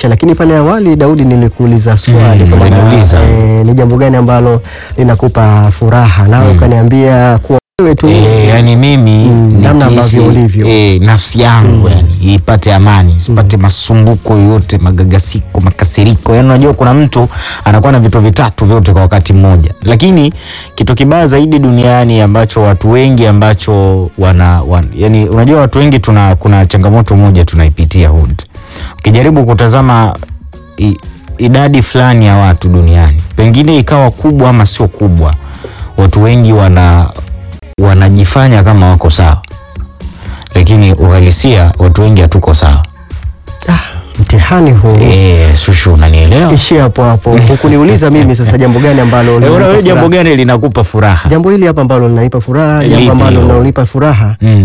maisha. Lakini pale awali, Daudi, nilikuuliza swali Mm, kwamba, uliniuliza. eh, ni jambo gani ambalo linakupa furaha, nawe ukaniambia kuwa wewe tu E, yani mimi Mm, namna nikihisi, ambavyo ulivyo. e, nafsi yangu yani ipate amani isipate masumbuko yoyote magagasiko makasiriko yani unajua kuna mtu anakuwa na vitu vitatu vyote kwa wakati mmoja lakini kitu kibaya zaidi duniani ambacho watu wengi ambacho wana, wan, yani unajua watu wengi tuna kuna changamoto moja tunaipitia hud ukijaribu kutazama i, idadi fulani ya watu duniani pengine ikawa kubwa ama sio kubwa watu wengi wana wanajifanya kama wako sawa lakini uhalisia watu wengi hatuko sawa ah, mtihani huu e, shushu unanielewa ishia hapo hapo. Hukuniuliza mimi sasa jambo gani ambalo Eh, linanipa wewe jambo furaha. gani linakupa furaha jambo hili hapa ambalo linanipa furaha, Lipi jambo ambalo hilo? linanipa furaha Mm.